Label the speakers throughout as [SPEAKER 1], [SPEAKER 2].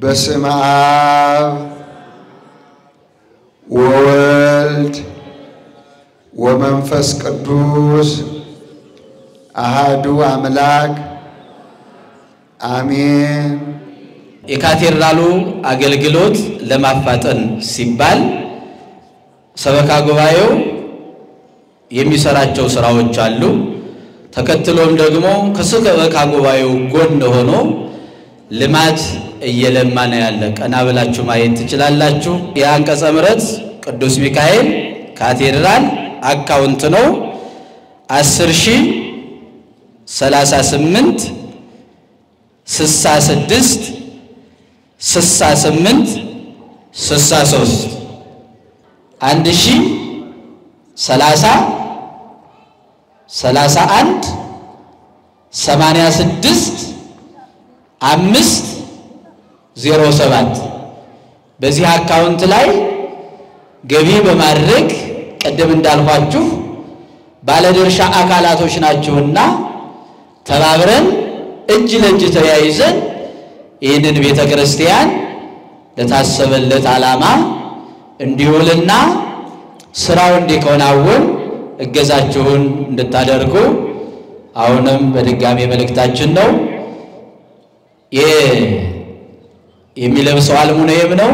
[SPEAKER 1] በስመ አብ ወወልድ ወመንፈስ ቅዱስ አሃዱ አምላክ አሜን።
[SPEAKER 2] የካቴድራሉ አገልግሎት ለማፋጠን ሲባል ሰበካ ጉባኤው የሚሰራቸው ስራዎች አሉ። ተከትሎም ደግሞ ከሰበካ ጉባኤው ጎን ሆኖ ልማት እየለማ ነው ያለ። ቀና ብላችሁ ማየት ትችላላችሁ። የአንቀጸ ምሕረት ቅዱስ ሚካኤል ካቴድራል አካውንት ነው 10 ሺህ 38 66 68 63 አንድ ሺህ ሰላሳ ሰላሳ አንድ ሰማንያ ስድስት አምስት ዜሮ ሰባት በዚህ አካውንት ላይ ገቢ በማድረግ ቅድም እንዳልኳችሁ ባለድርሻ አካላቶች ናችሁና ተባብረን እጅ ለእጅ ተያይዘን ይህንን ቤተ ክርስቲያን ለታሰበለት ዓላማ እንዲውልና ስራው እንዲከናወን እገዛችሁን እንድታደርጉ አሁንም በድጋሚ መልእክታችን ነው። የሚለብሰው አልሙኒየም ነው።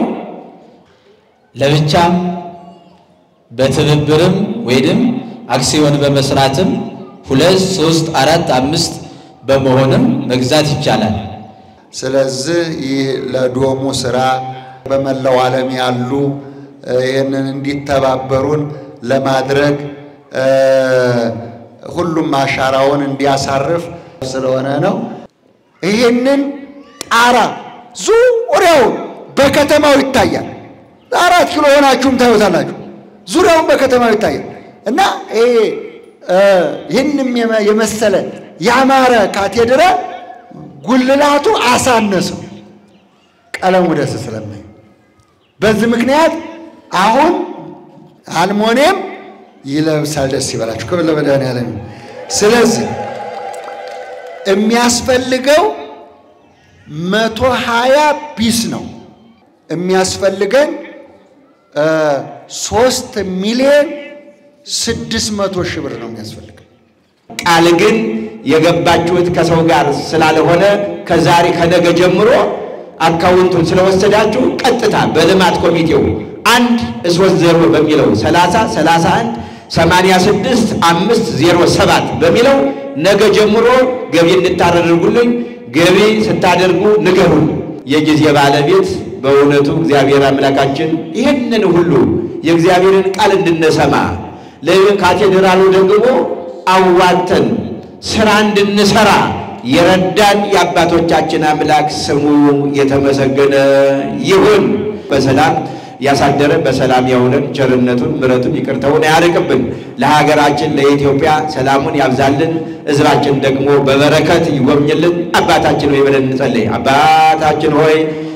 [SPEAKER 2] ለብቻም በትብብርም ወይንም አክሲዮን በመስራትም ሁለት ሶስት አራት አምስት በመሆንም መግዛት ይቻላል።
[SPEAKER 1] ስለዚህ ይህ ለዶሙ ስራ በመላው ዓለም ያሉ ይህንን እንዲተባበሩን ለማድረግ ሁሉም አሻራውን እንዲያሳርፍ ስለሆነ ነው። ይህንን ጣራ ዙሪያውን በከተማው ይታያል። አራት ኪሎ ሆናችሁም ታዩታላችሁ። ዙሪያውን በከተማው ይታያል እና ይሄ ይህንም የመሰለ ያማረ ካቴድራል ጉልላቱ አሳነሰው ቀለሙ ደስ ስለማይ በዚህ ምክንያት አሁን አልሙኒየም ይለብሳል። ደስ ይበላችሁ። ክብር ለመድኃኔዓለም። ስለዚህ የሚያስፈልገው መቶ ሀያ ቢስ ነው የሚያስፈልገን ሶስት ሚሊዮን ስድስት መቶ ሺህ ብር ነው የሚያስፈልገን።
[SPEAKER 3] ቃል ግን የገባችሁት ከሰው ጋር ስላልሆነ ከዛሬ ከነገ ጀምሮ አካውንቱን ስለወሰዳችሁ ቀጥታ በልማት ኮሚቴው አንድ ሶስት ዜሮ በሚለው ሰላሳ ሰላሳ አንድ ሰማንያ ስድስት አምስት ዜሮ ሰባት በሚለው ነገ ጀምሮ ገቢ እንድታደርጉልኝ ገቢ ስታደርጉ ንገሩን። የጊዜ ባለቤት በእውነቱ እግዚአብሔር አምላካችን ይህንን ሁሉ የእግዚአብሔርን ቃል እንድንሰማ ለካቴድራሉ ደግሞ አዋተን ስራ እንድንሰራ የረዳን የአባቶቻችን አምላክ ስሙ የተመሰገነ ይሁን። በሰላም ያሳደረ በሰላም ያውለን። ቸርነቱን ምሕረቱን ይቅርታውን ያርቅብን። ለሀገራችን ለኢትዮጵያ ሰላሙን ያብዛልን። ሕዝባችን ደግሞ በበረከት ይጎብኝልን። አባታችን ሆይ ብለን እንጸልይ። አባታችን ሆይ